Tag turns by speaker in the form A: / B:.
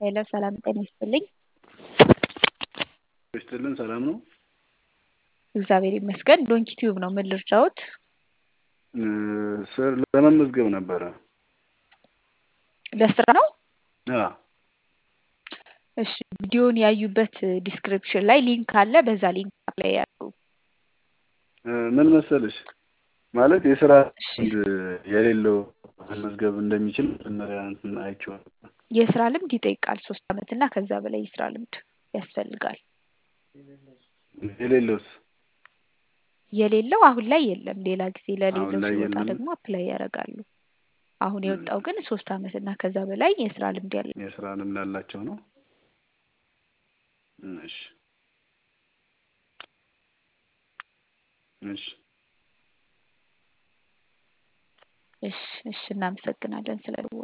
A: ሄሎ ሰላም ጤና ይስጥልኝ።
B: ይስጥልን ሰላም ነው?
A: እግዚአብሔር ይመስገን። ዶንኪ ቲዩብ ነው። ምን ልርዳዎት?
B: ስር ለመመዝገብ ነበረ።
A: ለስራ ነው?
B: አ
A: እሺ ቪዲዮን ያዩበት ዲስክሪፕሽን ላይ ሊንክ አለ። በዛ ሊንክ ላይ ያሉ
B: ምን መሰለሽ ማለት የስራ
A: እሺ
B: ልምድ የሌለው መመዝገብ እንደሚችል መጀመሪያ እንትን አይቼው ነበር።
A: የስራ ልምድ ይጠይቃል። ሶስት አመት እና ከዛ በላይ የስራ ልምድ ያስፈልጋል።
B: የሌለውስ
A: የሌለው አሁን ላይ የለም። ሌላ ጊዜ
B: አሁን
A: ለሌለው
B: ላይ
A: ሲወጣ
B: የለም።
A: ደግሞ አፕላይ ያደርጋሉ። አሁን የወጣው ግን ሶስት አመት እና ከዛ በላይ የስራ ልምድ ያለው
B: የስራ ልምድ ያላቸው ነው። እሺ እሺ
A: እሺ እሺ እናመሰግናለን ስለ